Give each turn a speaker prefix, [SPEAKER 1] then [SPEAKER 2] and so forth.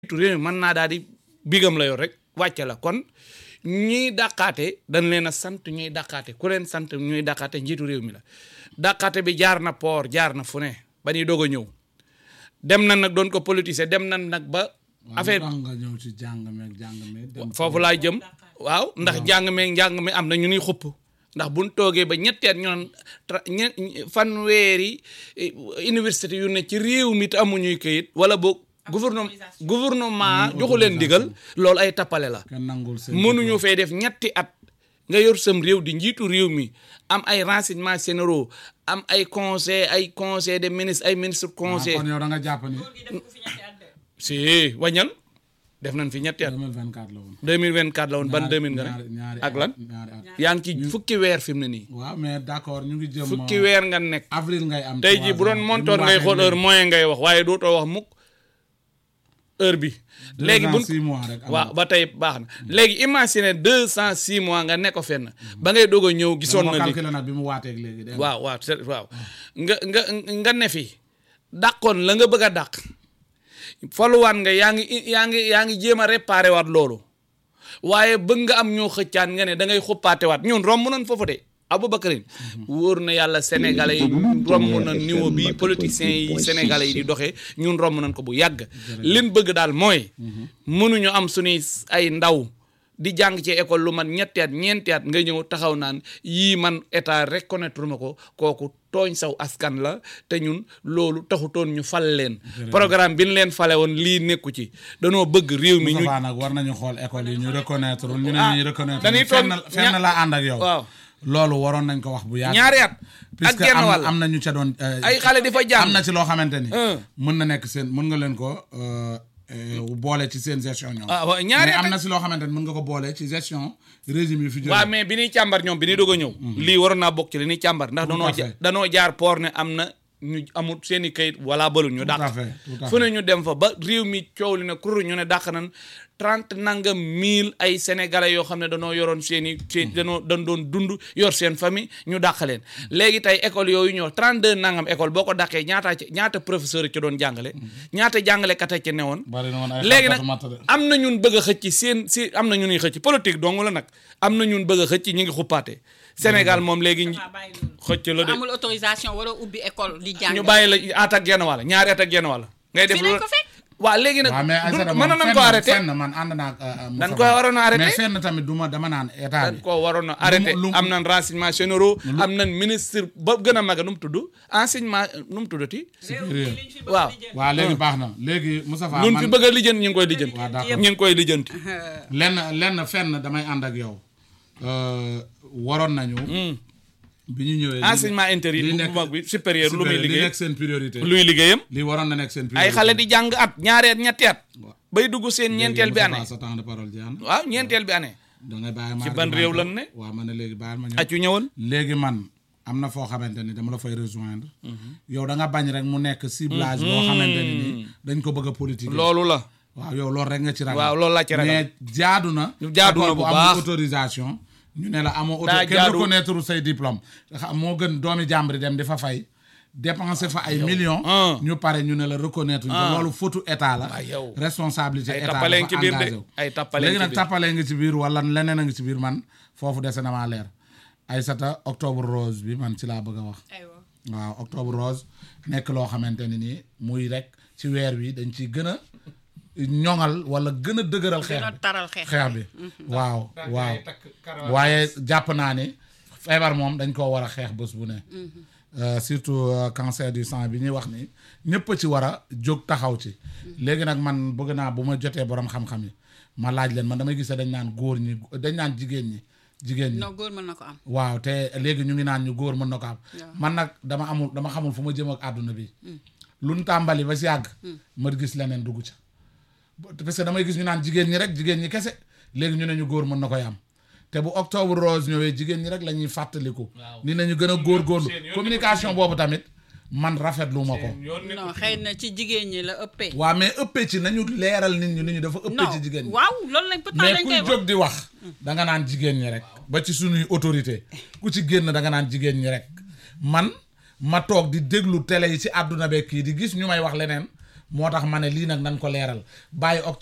[SPEAKER 1] réew mi mën naa daal di bigam la yor rek wàcce la kon ñiy dàqaate dañ leen a sant ñuy dàqaate ku leen sant ñuy dàqaate njiitu réew mi la dàqaate bi jaar na port jaar na fu ne ba ñuy doog a ñëw dem na nag doon ko politiser dem na nag ba affaire
[SPEAKER 2] nga ñëw ci jàng meeg jàng meeg dem
[SPEAKER 1] foofu laa jëm waaw ndax jàng meeg njàng mi am na ñu nuy xupp ndax buñ toogee ba ñetti at ñu naan tra- ñe- fanweeri eh, université yu ne ci réew mi te amuñuy këyit wala boog gouvernement gouvernement joxu leen ndigal loolu ay tappale la
[SPEAKER 2] kenn nangul seen
[SPEAKER 1] mënuñu fee def ñetti at nga yor sam réew di njiitu réew mi am ay renseignements généraux am ay conseil ay conseil des ministres ay ministre conseil
[SPEAKER 2] kon yow da nga jàpp ni
[SPEAKER 1] si wañal def nañ fi ñetti at
[SPEAKER 2] 2024 la woon
[SPEAKER 1] 2024 la woon ban 2000 nga
[SPEAKER 2] ñaari
[SPEAKER 1] ne
[SPEAKER 2] ñaari
[SPEAKER 1] ak lan
[SPEAKER 2] ñaari at
[SPEAKER 1] yaa ngi ci fukki weer fi mu ne nii
[SPEAKER 2] waaw mais d'accord ñu ngi jëm
[SPEAKER 1] fukki weer nga nekk
[SPEAKER 2] avril ngay am
[SPEAKER 1] tey jii bu doon montoon ngay xool heure moyen ngay wax waaye dootoo wax mukk heure bi léegi buñ
[SPEAKER 2] six mois rek am
[SPEAKER 1] waaw ba tey baax na léegi imagine deux cent six mois nga nekk ko fenn ba ngay doog a ñëw gisoon na li
[SPEAKER 2] calculé nag bi mu waateeg léegi de
[SPEAKER 1] waaw waaw c'est waaw nga nga nga ne fi dàqoon la nga bëgg a dàq faluwaat nga yaa ngi yaa ngi yaa ngi jéem a réparé waat loolu waaye bëgg nga am ñoo xëccaan nga ne da ngay xuppaate waat ñun romb nañ foofu de Aboubacarine wóor na yàlla sénégalais yi romb na niveau bi politiciens yi sénégalais yi di doxee ñun romb nañ ko bu yàgg lin bëgg daal mooy mënuñu am suñuy ay ndaw di jàng ci école lu man ñetti at ñeenti at nga ñëw taxaw naan yii man état reconnaître ma ko kooku tooñ saw askan la te ñun loolu taxutoon ñu fal leen programme bi ñu leen fale woon lii nekku ci danoo bëgg réew mi ñu
[SPEAKER 2] Moustapha nag war nañu xool école yi ñu reconnaître ñu ne
[SPEAKER 1] Ah,
[SPEAKER 2] ñu reconnaître
[SPEAKER 1] dañuy
[SPEAKER 2] fenn
[SPEAKER 1] toog
[SPEAKER 2] fenn
[SPEAKER 1] ña-
[SPEAKER 2] la ànd ak yow
[SPEAKER 1] waaw
[SPEAKER 2] loolu waroon nañ ko wax bu yàgg
[SPEAKER 1] ñaari at ak
[SPEAKER 2] puisque
[SPEAKER 1] genn
[SPEAKER 2] am
[SPEAKER 1] wàll
[SPEAKER 2] am na ñu ca doon euh,
[SPEAKER 1] ay xale di fa jàng
[SPEAKER 2] am na ci loo xamante ni
[SPEAKER 1] Hein.
[SPEAKER 2] mën na nekk seen mën nga leen ko euh, euh, boole ci seen gestion ñoom
[SPEAKER 1] ah waaw ñaari
[SPEAKER 2] mais
[SPEAKER 1] at
[SPEAKER 2] am
[SPEAKER 1] ak
[SPEAKER 2] na si loo xamante ni mën nga ko boole ci gestion régime yi fi jóge
[SPEAKER 1] waaw mais bi ñuy càmbar ñoom bi ñuy doog a ñëw lii waroon naa bokk ci li ñuy càmbar ndax
[SPEAKER 2] Tout à
[SPEAKER 1] danoo
[SPEAKER 2] fait.
[SPEAKER 1] ja- danoo jaar port ne am na ñu amul seen i kayit wala balul ñu
[SPEAKER 2] tout à
[SPEAKER 1] dàq
[SPEAKER 2] fait tout à
[SPEAKER 1] fu ne
[SPEAKER 2] fait
[SPEAKER 1] ñu dem fa ba réew mi coow li ne kur ñu ne dàq nan trente nangam mille ay sénégalais yoo xam ne danoo yoroon seen i seen danoo dañ doon dund yor seen famille ñu dàq leen léegi tey école yooyu ñoo trente deux nangam école boo ko dàqee ñaata ci ñaata professeur ci doon jàngale ñaata jàngalekat a ci newoon
[SPEAKER 2] bari na woon ay
[SPEAKER 1] léegi nag
[SPEAKER 2] xarkatu matt de.
[SPEAKER 1] am na ñun bëgg a xëcc seen si am na ñuy xëcc politique dong la nag am na ñun bëgg a xëcc ñi ngi xuppaate Sénégal moom léegi ñi- xëcc la de
[SPEAKER 3] amul autorisation wala ubbi école di jàng.
[SPEAKER 1] ñu bàyyi la at ak genn wàll ñaari at ak genn wàll ngay def
[SPEAKER 3] Fi lañ
[SPEAKER 1] lu
[SPEAKER 3] ko fekk.
[SPEAKER 1] waaw léegi nag
[SPEAKER 2] waaw mais Aïssata
[SPEAKER 1] mën
[SPEAKER 2] moom
[SPEAKER 1] nañ
[SPEAKER 2] fenn
[SPEAKER 1] ko arrêté
[SPEAKER 2] fenn man ànd naa ak, euh,
[SPEAKER 1] dañ
[SPEAKER 2] Moustapha.
[SPEAKER 1] koy waroon a arrêté
[SPEAKER 2] mais fenn tamit du ma dama naan état
[SPEAKER 1] dañ
[SPEAKER 2] bi
[SPEAKER 1] ko waroon a arrêté
[SPEAKER 2] lu mu-
[SPEAKER 1] am nañ renseignements généraux am nañ ministre ba gën a mag nu mu tudd enseignement nu mu tuddati
[SPEAKER 2] supérieur
[SPEAKER 1] waaw
[SPEAKER 2] waaw léegi baax na léegi Moustapha
[SPEAKER 1] luñ
[SPEAKER 2] man
[SPEAKER 1] fi bëgg a lijjanti ñu ngi koy lijjanti
[SPEAKER 2] waaw d'accord.
[SPEAKER 1] ñu ngi koy lijjanti
[SPEAKER 2] lenn lenn fenn damay ànd ak yow euh, waroon nañu bi ñu ñëwee li-
[SPEAKER 1] enseignement intérieur
[SPEAKER 2] li
[SPEAKER 1] bu
[SPEAKER 2] nekk-
[SPEAKER 1] mag bi supérieur lu muy
[SPEAKER 2] supérieur, li
[SPEAKER 1] liggéey
[SPEAKER 2] nekk seen priorité
[SPEAKER 1] luy liggéeyam
[SPEAKER 2] li waroon na nekk seen priorité
[SPEAKER 1] ay xale di jàng at ñaari at ñetti at bay dugg seen ñeenteel bi
[SPEAKER 2] Moustapha,
[SPEAKER 1] année
[SPEAKER 2] sa temps de parole jeex na
[SPEAKER 1] waaw ñeenteel bi année
[SPEAKER 2] da ngay bàyyi ma
[SPEAKER 1] ci ban réew lan ne
[SPEAKER 2] waaw man ne léegi bàyyil ma ñëw
[SPEAKER 1] accu ñëwal
[SPEAKER 2] léegi man am na foo xamante ni dama la fay rejoindre yow da nga bañ rek mu nekk ciblage boo xamante ni nii dañ ko bëgg a politique
[SPEAKER 1] loolu la
[SPEAKER 2] waaw yow loolu rek nga ci ragal
[SPEAKER 1] waaw loolu laa ci ragal
[SPEAKER 2] mais jaadu na
[SPEAKER 1] Jaadu na
[SPEAKER 2] école
[SPEAKER 1] bu
[SPEAKER 2] amul
[SPEAKER 1] baax.
[SPEAKER 2] autorisation ñu ne la amoo auto
[SPEAKER 1] Daa
[SPEAKER 2] kenn
[SPEAKER 1] jaadu.
[SPEAKER 2] reconnaître say diplôme xam moo gën doomi jàmbri dem di fa fay dépenser fa ay millions
[SPEAKER 1] ah.
[SPEAKER 2] ñu pare ñu ne la reconnaître ñu ko loolu fautu état la
[SPEAKER 1] Waay yow.
[SPEAKER 2] responsabilité
[SPEAKER 1] Ay
[SPEAKER 2] état
[SPEAKER 1] tappalee
[SPEAKER 2] dafa
[SPEAKER 1] ci biir de.
[SPEAKER 2] engagé wu.
[SPEAKER 1] Ay tappalee
[SPEAKER 2] léegi
[SPEAKER 1] ci
[SPEAKER 2] nag
[SPEAKER 1] biir.
[SPEAKER 2] tappalee nga ci biir wala leneen a ngi ci biir man foofu dese na maa leer Aïssata octobre rose bi man ci laa bëgg a wax
[SPEAKER 3] aywa
[SPEAKER 2] waaw octobre rose nekk loo xamante ne nii muy rek ci weer wi dañ ciy gën a ñoŋal wala gën a dëgëral xeex
[SPEAKER 3] gën a
[SPEAKER 2] bi
[SPEAKER 3] taral xeex.
[SPEAKER 2] xeex bi waaw waaw waaye jàpp naa ni feebar moom dañ koo war a xeex bés bu ne Euh, surtout euh, cancer du sang bi ñuy wax ni ñëpp a ci war a jóg taxaw ci léegi nag man bëgg naa bu ma jotee borom xam-xam yi ma laaj leen man damay gis ne dañ naan góor ñi dañ naan jigéen ñi jigéen ñi
[SPEAKER 3] non góor mën na ko am.
[SPEAKER 2] waaw te léegi ñu ngi naan ñu góor mën na ko am man nag dama amul dama xamul fu ma jëm ak àdduna bi lu nu tàmbali ba si yàgg ma gis leneen dugg ca parce que damay gis ñu naan jigéen ñi rek jigéen ñi kese léegi ñu ne ñu góor mën na koy am te bu octobre rose ñëwee jigéen ñi rek la ñuy fàttaliku ni nañu gën a góorgóorlu communication boobu tamit man rafetlu ma ko
[SPEAKER 3] non xëy na ci jigéen ñi la ëppee.
[SPEAKER 2] waaw mais ëppee ci nañu leeral nit ñi ni ñu dafa ëppee
[SPEAKER 3] non
[SPEAKER 2] ci jigéen ñi
[SPEAKER 3] waaw loolu lañ pourtant
[SPEAKER 2] mais
[SPEAKER 3] dañ
[SPEAKER 2] kuy
[SPEAKER 3] koy wax.
[SPEAKER 2] jóg di wax da nga naan jigéen ñi rek ba ci suñuy autorité ku ci génn da nga naan jigéen ñi rek man ma toog di déglu télé yi ci àdduna beeg kii di gis ñu may wax leneen moo tax ma ne lii nag nan ko leeral bàyyi